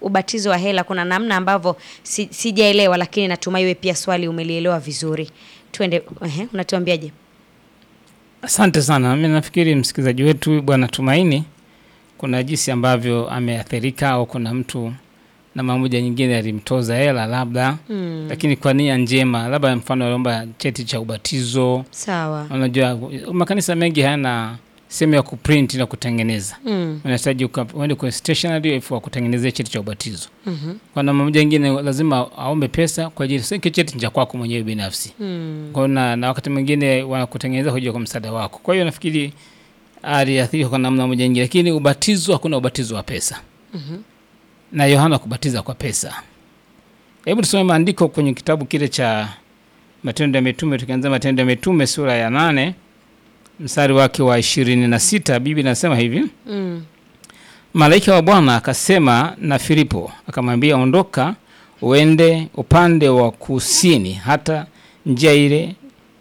ubatizo wa hela kuna namna ambavyo si, sijaelewa, lakini natumai wewe pia swali umelielewa vizuri. Twende, ehe, unatuambiaje? Asante sana. Mi nafikiri msikilizaji wetu Bwana Tumaini, kuna jinsi ambavyo ameathirika au kuna mtu namna moja nyingine alimtoza hela labda Mm, lakini kwa nia njema, labda mfano aliomba cheti cha ubatizo. sawa. Unajua makanisa mengi hayana sehemu ya kuprint na kutengeneza, Mm, unahitaji uka- uende kwenye stationery elfu wakutengenezea cheti cha ubatizo. mhm, Kwa namna moja nyingine lazima aombe pesa kwa ajili si cheti ni cha kwako mwenyewe binafsi mm, kwa na, na wakati mwingine wanakutengeneza hoja kwa msaada wako. Kwa hiyo nafikiri aliathirika kwa namna moja nyingine, lakini ubatizo, hakuna ubatizo wa pesa mhm. na Yohana kubatiza kwa pesa. Hebu tusome maandiko kwenye kitabu kile cha Matendo ya Mitume, tukianza Matendo ya Mitume sura ya nane mstari wake wa ishirini na sita Biblia inasema hivi: Mm, Malaika wa Bwana akasema na Filipo akamwambia, ondoka uende upande wa kusini hata njia ile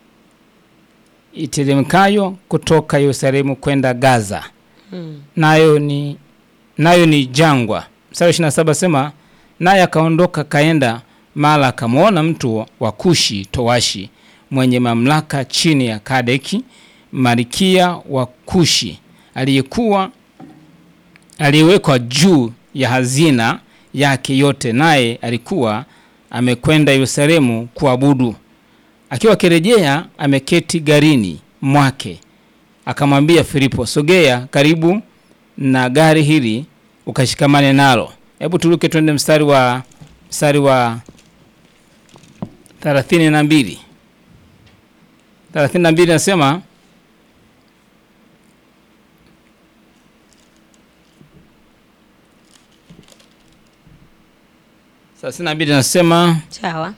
iteremkayo kutoka Yerusalemu kwenda Gaza, mm, nayo ni nayo ni jangwa. Mstari ishirini na saba sema naye akaondoka kaenda, mara akamwona mtu wa Kushi towashi mwenye mamlaka chini ya Kadeki marikia wa Kushi aliyekuwa aliyewekwa juu ya hazina yake yote, naye alikuwa amekwenda Yerusalemu kuabudu. Akiwa akirejea, ameketi garini mwake, akamwambia Filipo, sogea karibu na gari hili ukashikamane nalo. Hebu turuke twende mstari wa mstari wa thelathini na mbili thelathini na mbili nasema thelathini na mbili nasema sawa.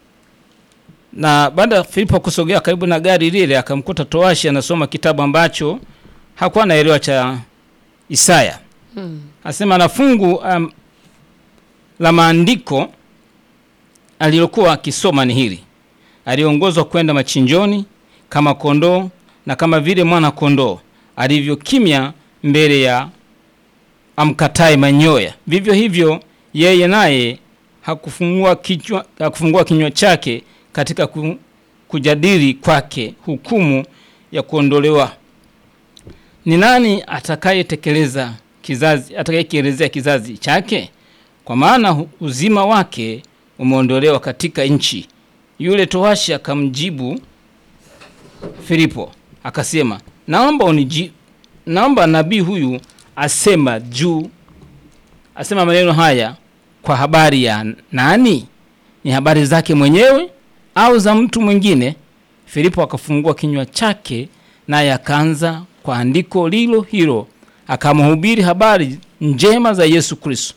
na baada ya Filipo kusogea karibu na gari lile, akamkuta towashi anasoma kitabu ambacho hakuwa naelewa cha Isaya. Mm, Asema na fungu um, la maandiko alilokuwa akisoma ni hili: aliongozwa kwenda machinjoni kama kondoo, na kama vile mwana kondoo alivyo kimya mbele ya amkatae manyoya, vivyo hivyo yeye naye hakufungua kichwa, hakufungua kinywa chake katika ku, kujadili kwake hukumu ya kuondolewa. Ni nani atakayetekeleza kizazi atakayekielezea kizazi chake? Kwa maana hu- uzima wake umeondolewa katika nchi. Yule towashi akamjibu Filipo akasema, naomba uniji, naomba nabii huyu asema juu asema maneno haya kwa habari ya nani? Ni habari zake mwenyewe au za mtu mwingine? Filipo akafungua kinywa chake, naye akaanza kwa andiko lilo hilo, akamhubiri habari njema za Yesu Kristo.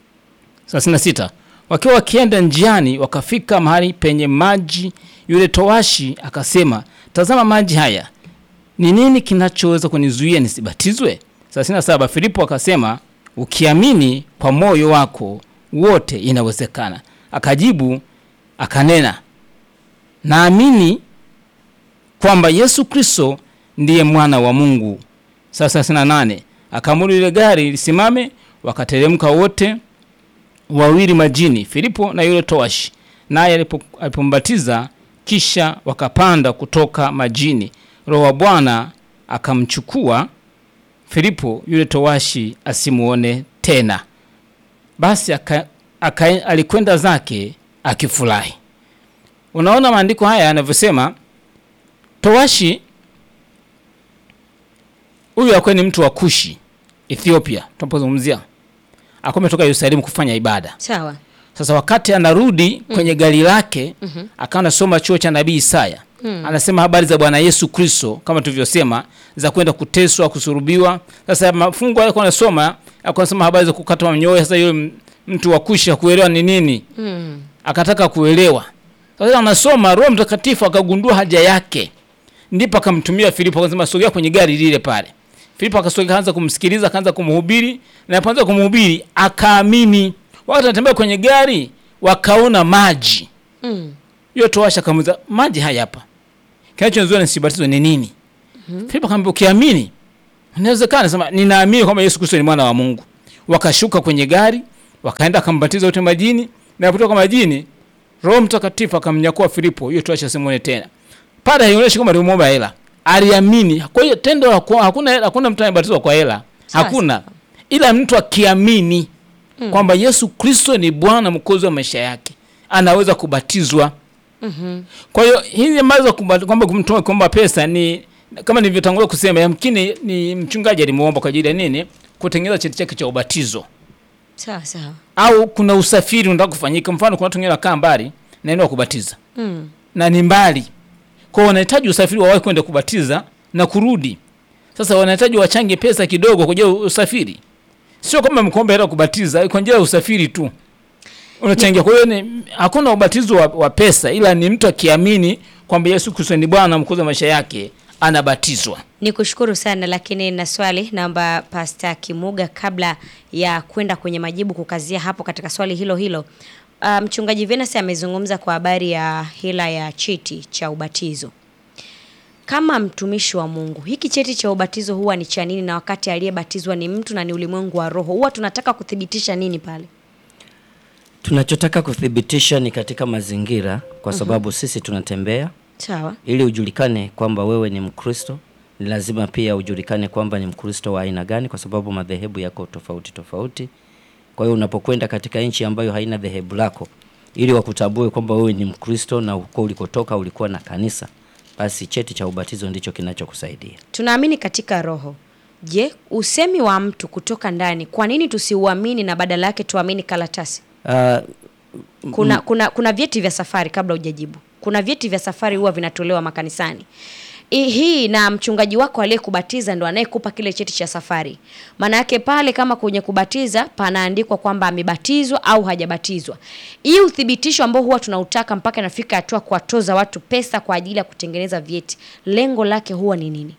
36 Wakiwa wakienda njiani, wakafika mahali penye maji. Yule towashi akasema, tazama maji haya, ni nini kinachoweza kunizuia nisibatizwe? 37 Filipo akasema, ukiamini kwa moyo wako wote inawezekana. Akajibu akanena, naamini kwamba Yesu Kristo ndiye mwana wa Mungu. Sasa 38 akaamuru ile gari lisimame, wakateremka wote wawili majini, Filipo na yule towashi, naye alipo- alipombatiza, kisha wakapanda kutoka majini. Roho wa Bwana akamchukua Filipo yule towashi asimuone tena. Basi aka, aka, alikwenda zake akifurahi. Unaona maandiko haya yanavyosema, towashi huyu akuwa ni mtu wa Kushi, Ethiopia, tunapozungumzia akuwa ametoka Yerusalemu kufanya ibada. sawa. Sasa wakati anarudi kwenye gari lake akawa anasoma chuo cha nabii Isaya anasema habari za Bwana Yesu Kristo kama tulivyosema, za kwenda kuteswa, kusurubiwa. Sasa mafungu alikuwa anasoma, alikuwa anasema habari za kukatwa manyoya. Sasa yule m- mtu wa Kushi hakuelewa ni nini, Mm, akataka kuelewa. Sasa anasoma, Roho Mtakatifu akagundua haja yake, ndipo akamtumia Filipo, akasema sogea kwenye gari lile pale. Filipo akasogea, akaanza kumsikiliza, akaanza kumhubiri, na alipoanza kumhubiri akaamini. Wakati anatembea kwenye gari, wakaona maji. mm, Hiyo toasha akamuuliza, maji haya hapa, kinachonizuia nisibatizwe ni nini? Filipo akamwambia, ukiamini inawezekana. Sema, ninaamini kwamba Yesu Kristo ni mwana wa Mungu. Wakashuka kwenye gari, wakaenda akambatiza wote majini, na alipotoka majini Roho Mtakatifu akamnyakua Filipo. Hiyo tuacha simuone tena. Pale haionyeshi kwamba alimwomba hela, aliamini. Kwa hiyo tendo la kwa, hakuna hakuna mtu anayebatizwa kwa hela, Sawa, hakuna sawa. ila mtu akiamini kwamba Yesu Kristo ni Bwana mwokozi wa maisha yake anaweza kubatizwa. Kwa hiyo hizi ambazo kuba- kwamba kumtoa kuomba pesa ni kama nilivyotangulia kusema, yamkini ni mchungaji alimuomba kwa ajili ya nini? Kutengeneza cheti chake cha ubatizo, Sawa sawa. au kuna usafiri unataka kufanyika. Mfano, kuna watu wengine wakaa mbali na eneo la kubatiza Mm. na ni mbali, kwa hiyo wanahitaji usafiri wawahi kwenda kubatiza na kurudi. Sasa wanahitaji wachange pesa kidogo kwa ajili ya usafiri, sio kama mkombe hela kubatiza, kwa njia ya usafiri tu unachangia. Kwa hiyo ni hakuna ubatizo wa, wa pesa, ila ni mtu akiamini kwamba Yesu Kristo ni Bwana mkozi wa maisha yake anabatizwa. Ni kushukuru sana lakini na swali naomba Pasta Kimuga, kabla ya kwenda kwenye majibu, kukazia hapo katika swali hilo hilo. Uh, Mchungaji Venus amezungumza kwa habari ya hela ya cheti cha ubatizo. Kama mtumishi wa Mungu, hiki cheti cha ubatizo huwa ni cha nini, na wakati aliyebatizwa ni mtu na ni ulimwengu wa roho, huwa tunataka kuthibitisha nini pale? Tunachotaka kuthibitisha ni katika mazingira, kwa sababu sisi tunatembea Sawa. ili ujulikane kwamba wewe ni Mkristo. Ni lazima pia ujulikane kwamba ni Mkristo wa aina gani, kwa sababu madhehebu yako tofauti tofauti. Kwa hiyo unapokwenda katika nchi ambayo haina dhehebu lako, ili wakutambue kwamba wewe ni Mkristo na huko ulikotoka ulikuwa na kanisa, basi cheti cha ubatizo ndicho kinachokusaidia. Tunaamini katika roho. Je, usemi wa mtu kutoka ndani, kwa nini tusiuamini na badala yake tuamini karatasi? Ah, Kuna, kuna, kuna vyeti vya safari. Kabla hujajibu, kuna vyeti vya safari huwa vinatolewa makanisani. I- Hii na mchungaji wako aliyekubatiza ndo anayekupa kile cheti cha safari. Maana yake pale, kama kwenye kubatiza panaandikwa kwamba amebatizwa au hajabatizwa. Hii uthibitisho ambao huwa tunautaka mpaka inafika hatua kuwatoza watu pesa kwa ajili ya kutengeneza vyeti, lengo lake huwa ni nini?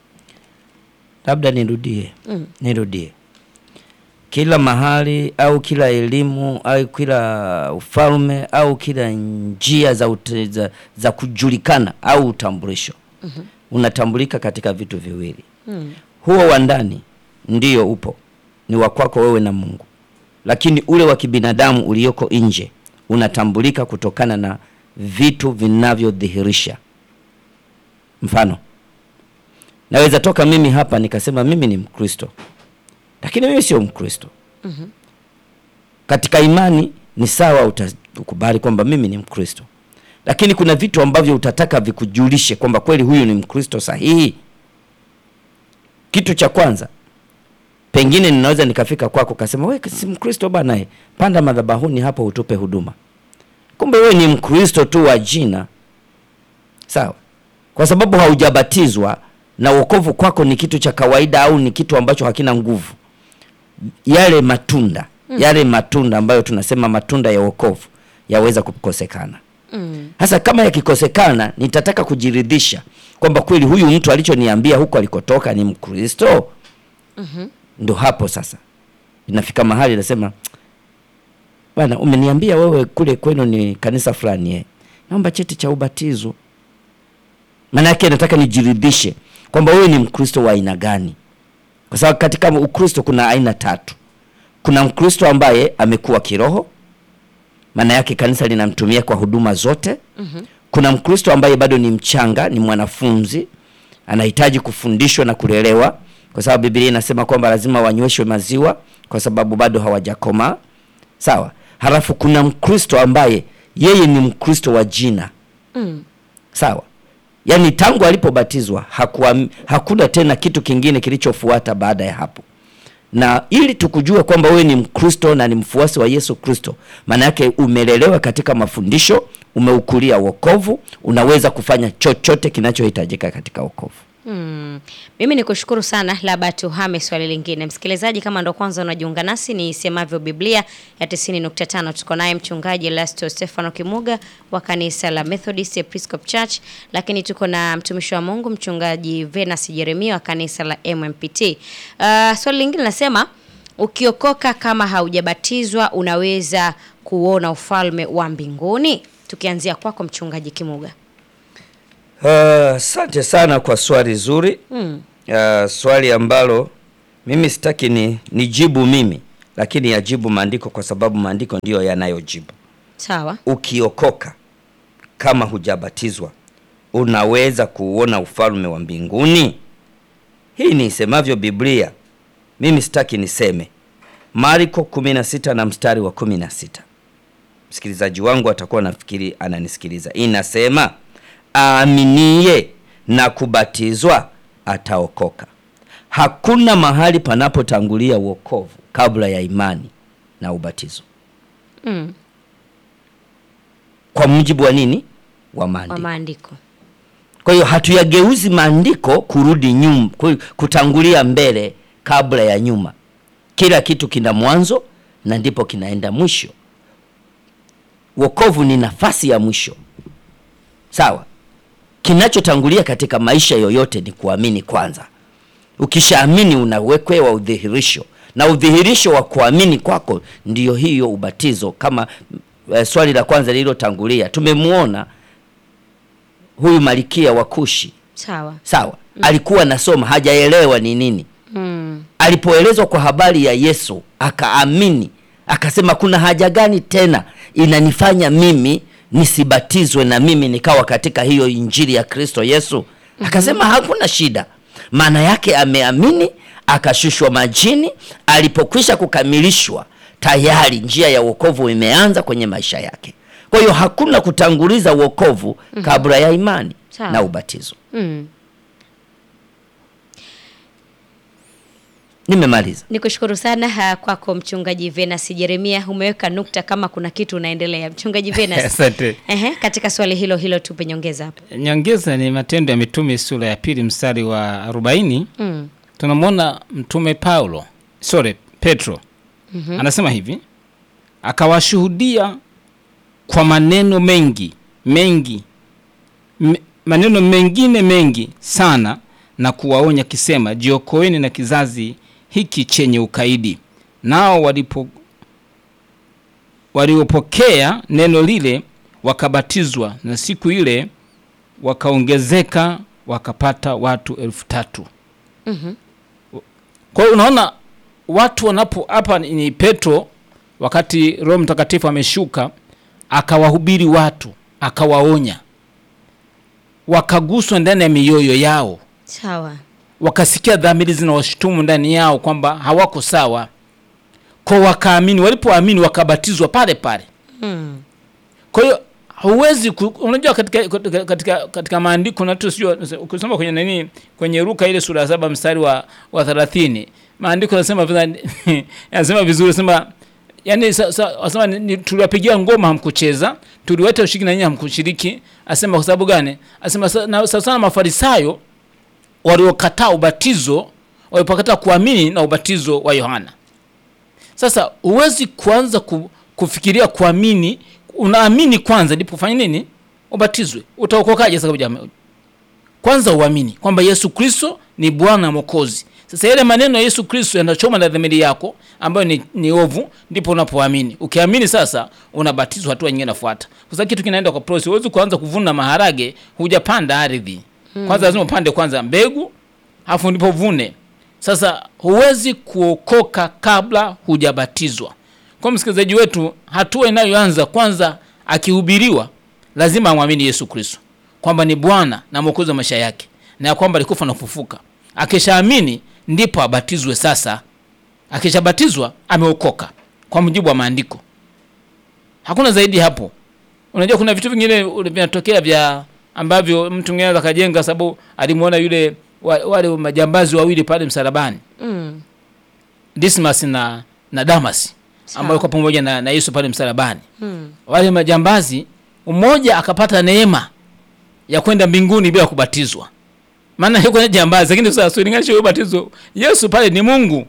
labda nirudie nirudie kila mahali au kila elimu au kila ufalme au kila njia za, ute, za, za kujulikana au utambulisho unatambulika katika vitu viwili huo wa ndani ndio upo ni wa kwako wewe na mungu lakini ule wa kibinadamu ulioko nje unatambulika kutokana na vitu vinavyodhihirisha mfano naweza toka mimi hapa nikasema mimi ni mkristo lakini mimi sio mkristo katika imani ni sawa utakubali kwamba mimi ni mkristo lakini kuna vitu ambavyo utataka vikujulishe kwamba kweli huyu ni mkristo sahihi kitu cha kwanza pengine ninaweza nikafika kwako kasema we si mkristo bana eh, panda madhabahuni hapo utupe huduma kumbe wewe ni mkristo tu wa jina sawa kwa sababu haujabatizwa na wokovu kwako ni kitu cha kawaida au ni kitu ambacho hakina nguvu yale matunda yale matunda ambayo tunasema matunda ya wokovu yaweza kukosekana Mm. hasa kama yakikosekana nitataka kujiridhisha kwamba kweli huyu mtu alichoniambia huko alikotoka ni mkristo ndo hapo sasa inafika mahali nasema bana umeniambia wewe kule kwenu ni kanisa fulani eh. naomba cheti cha ubatizo maana yake nataka nijiridhishe kwamba wewe ni mkristo wa aina gani kwa sababu katika ukristo kuna aina tatu kuna mkristo ambaye amekuwa kiroho maana yake kanisa linamtumia kwa huduma zote mm-hmm. kuna mkristo ambaye bado ni mchanga ni mwanafunzi anahitaji kufundishwa na kulelewa kwa sababu biblia inasema kwamba lazima wanyweshwe maziwa kwa sababu bado hawajakomaa sawa halafu kuna mkristo ambaye yeye ni mkristo wa jina Mm. sawa yaani tangu alipobatizwa hakuwa, hakuna tena kitu kingine kilichofuata baada ya hapo na ili tukujue kwamba wewe ni mkristo na ni mfuasi wa yesu kristo maana yake umelelewa katika mafundisho umeukulia wokovu unaweza kufanya chochote kinachohitajika katika wokovu Hmm. Mimi ni kushukuru sana, labda tuhame swali lingine. Msikilizaji, kama ndo kwanza unajiunga nasi, ni semavyo Biblia ya 90.5. Tuko naye mchungaji Lasto Stefano Kimuga wa kanisa la Methodist Episcopal Church, lakini tuko na mtumishi wa Mungu mchungaji Venus Jeremia wa kanisa la MMPT. Uh, swali lingine nasema ukiokoka kama haujabatizwa unaweza kuona ufalme wa mbinguni? Tukianzia kwako mchungaji Kimuga. asante sana kwa swali zuri Hmm. uh, swali ambalo mimi sitaki ni nijibu mimi lakini yajibu maandiko kwa sababu maandiko ndiyo yanayojibu. Sawa. Ukiokoka kama hujabatizwa, unaweza kuuona ufalme wa mbinguni? Hii ni isemavyo Biblia, mimi sitaki niseme. Marko 16 na mstari wa 16. Msikilizaji wangu atakuwa nafikiri ananisikiliza. Inasema, aaminiye na kubatizwa ataokoka. Hakuna mahali panapotangulia wokovu kabla ya imani na ubatizo. Mm. Kwa mujibu wa nini? Wa Wa maandiko. maandiko. Kwa hiyo hatuyageuzi maandiko kurudi nyuma, ku- kutangulia mbele kabla ya nyuma. Kila kitu kina mwanzo na ndipo kinaenda mwisho. Wokovu ni nafasi ya mwisho, sawa. Kinachotangulia katika maisha yoyote ni kuamini kwanza. Ukishaamini unawekwewa udhihirisho, na udhihirisho wa kuamini kwako ndiyo hiyo ubatizo. Kama eh, swali la kwanza lililotangulia, tumemwona huyu malikia wa Kushi, Sawa. sawa, alikuwa anasoma hajaelewa ni nini. Mm. Alipoelezwa kwa habari ya Yesu akaamini, akasema kuna haja gani tena inanifanya mimi nisibatizwe na mimi nikawa katika hiyo injili ya Kristo Yesu? Akasema hakuna shida. Maana yake ameamini, akashushwa majini. Alipokwisha kukamilishwa, tayari njia ya wokovu imeanza kwenye maisha yake. Kwa hiyo hakuna kutanguliza wokovu kabla ya imani Sawa. na ubatizo. Mm. Nimemaliza. Nikushukuru sana ha, kwako mchungaji Venus Jeremia, umeweka nukta kama kuna kitu unaendelea. Mchungaji Venus. Asante. Ehe, katika swali hilo hilo tupe nyongeza hapo. Nyongeza ni Matendo ya Mitume sura ya pili mstari wa 40. Mm. Tunamwona mtume Paulo, sorry, Petro anasema hivi, akawashuhudia kwa maneno mengi mengi me, maneno mengine mengi sana na kuwaonya kisema, jiokoeni na kizazi hiki chenye ukaidi. Nao walipo waliopokea neno lile wakabatizwa, na siku ile wakaongezeka wakapata watu elfu tatu. Mhm. Kwa hiyo unaona watu wanapo hapa ni ni Petro, wakati Roho Mtakatifu ameshuka akawahubiri watu, akawaonya, wakaguswa ndani ya mioyo yao, Sawa. wakasikia dhamiri zinawashutumu ndani yao kwamba hawako sawa, kwa wakaamini. Walipoamini wakabatizwa pale pale. Mm. Kwa hiyo hauwezi ku, unajua katika, katika, katika, katika maandiko na tu sio ukisoma kwenye nini kwenye Luka ile sura ya saba mstari wa wa 30 maandiko yanasema vile yanasema vizuri sema yani sa, sa, wasema ni- ni- tuliwapigia ngoma hamkucheza, tuliweta ushiriki na nyinyi hamkushiriki. Asema kwa sababu gani? Asema sa- na sasa sana Mafarisayo waliokataa ubatizo walipokataa kuamini na ubatizo wa Yohana. Sasa huwezi kuanza ku, kufikiria kuamini, unaamini kwanza ndipo ufanye nini? Ubatizwe. Utaokokaje sasa jamaa? Kwanza uamini kwamba Yesu Kristo ni Bwana na Mwokozi. Sasa yale maneno ya Yesu Kristo yanachoma na dhamiri yako ambayo ni, ni ovu, ndipo unapoamini. Ukiamini sasa unabatizwa, hatua nyingine inafuata. Kwa sababu kitu kinaenda kwa process. Huwezi kuanza kuvuna maharage hujapanda ardhi. Kwanza lazima upande kwanza mbegu, hafu ndipo vune. Sasa huwezi kuokoka kabla hujabatizwa. Kwa msikilizaji wetu, hatua inayoanza kwanza, akihubiriwa lazima amwamini Yesu Kristo kwamba ni Bwana na Mwokozi wa maisha yake na ya kwamba alikufa na kufufuka. Akishaamini ndipo abatizwe. Sasa akishabatizwa ameokoka kwa mujibu wa maandiko, hakuna zaidi hapo. Unajua kuna vitu vingine vinatokea vya ambavyo mtu mwingine anaweza kajenga, sababu alimuona yule wa, wale majambazi wawili pale msalabani Mm. Dismas na na Damas Sawa. ambao kwa pamoja na, na Yesu pale msalabani. Mm. Wale majambazi mmoja akapata neema ya kwenda mbinguni bila kubatizwa, maana yuko ni jambazi, lakini sasa usilinganishe huyo batizo. Yesu pale ni Mungu,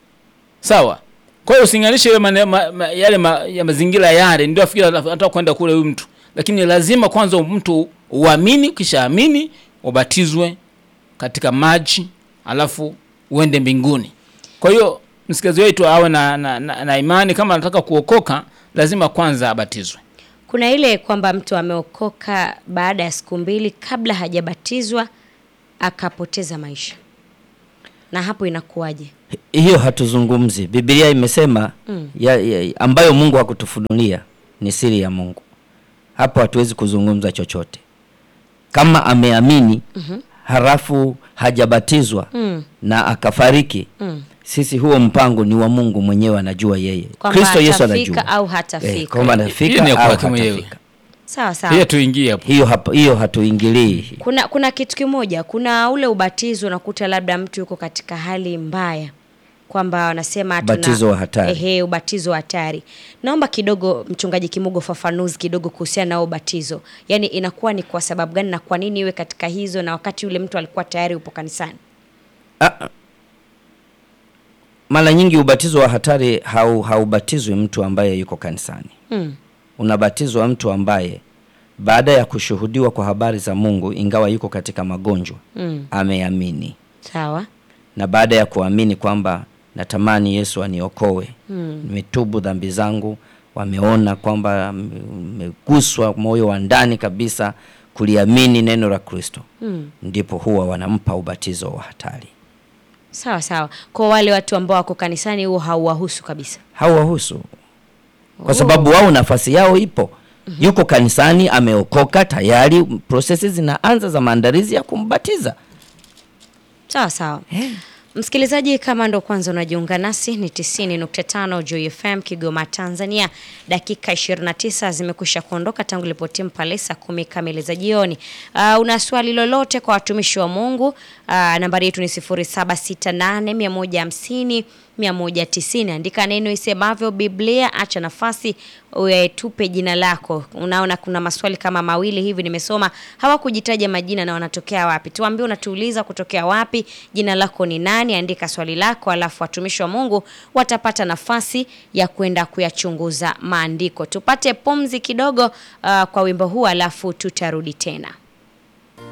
sawa. Kwa hiyo usilinganishe yale mane- ma, ma, yale ma, ya mazingira yale, ndio afikiri anataka kwenda kule huyu mtu, lakini lazima kwanza mtu uamini, kisha amini ubatizwe katika maji alafu uende mbinguni. Kwa hiyo msikilizaji wetu awe na, na, na, na imani kama anataka kuokoka, lazima kwanza abatizwe. Kuna ile kwamba mtu ameokoka baada ya siku mbili kabla hajabatizwa akapoteza maisha, na hapo inakuwaje? hiyo hatuzungumzi. Biblia imesema ya, ya, ambayo Mungu hakutufunulia ni siri ya Mungu. Hapo hatuwezi kuzungumza chochote. Kama ameamini halafu hajabatizwa Mm. na akafariki, Mm. sisi huo mpango ni wa Mungu mwenyewe, anajua yeye. Kwamba Kristo Yesu atafika anajua au hatafika. Eh, kwamba Hiyo anafika ni ya au kwake mwenyewe. hatafika. Sawa sawa. hiyo tuingie hapo Hiyo hapo, hiyo hatuingilii. Kuna kuna kitu kimoja, kuna ule ubatizo unakuta labda mtu yuko katika hali mbaya kwamba wanasema tuna- Ubatizo wa hatari. Ehe, ubatizo wa hatari. Naomba kidogo mchungaji Kimugo ufafanuzi kidogo kuhusiana na huo ubatizo. Yaani inakuwa ni kwa sababu gani na kwa nini iwe katika hizo na wakati yule mtu alikuwa tayari upo kanisani? Ah, mara nyingi ubatizo wa hatari hau, haubatizwi mtu ambaye yuko kanisani. Mm. Unabatizwa mtu ambaye baada ya kushuhudiwa kwa habari za Mungu, ingawa yuko katika magonjwa, Mm. ameamini, Sawa. na baada ya kuamini kwamba natamani Yesu aniokoe, Mm. nimetubu dhambi zangu, wameona kwamba mmeguswa moyo wa ndani kabisa kuliamini neno la Kristo, Mm. ndipo huwa wanampa ubatizo wa hatari. Sawa sawa. Kwa wale watu ambao wako kanisani huo hauwahusu kabisa. hauwahusu kwa sababu wao nafasi yao ipo. Yuko kanisani, ameokoka tayari, prosesi zinaanza za maandalizi ya kumbatiza. Sawa sawa. Msikilizaji, kama ndo kwanza unajiunga nasi, ni 90.5 Joy FM Kigoma, Tanzania. Dakika 29 zimekwisha kuondoka tangu ilipotimu pale saa kumi kamili za jioni. Uh, una swali lolote kwa watumishi wa Mungu? Uh, nambari yetu ni 0768 150 190. Andika neno isemavyo Biblia, acha nafasi utupe jina lako. Unaona kuna maswali kama mawili hivi nimesoma, hawakujitaja majina na wanatokea wapi. Tuambie unatuuliza kutokea wapi, jina lako ni nani, andika swali lako, alafu watumishi wa Mungu watapata nafasi ya kwenda kuyachunguza maandiko. Tupate pumzi kidogo uh, kwa wimbo huu, alafu tutarudi tena.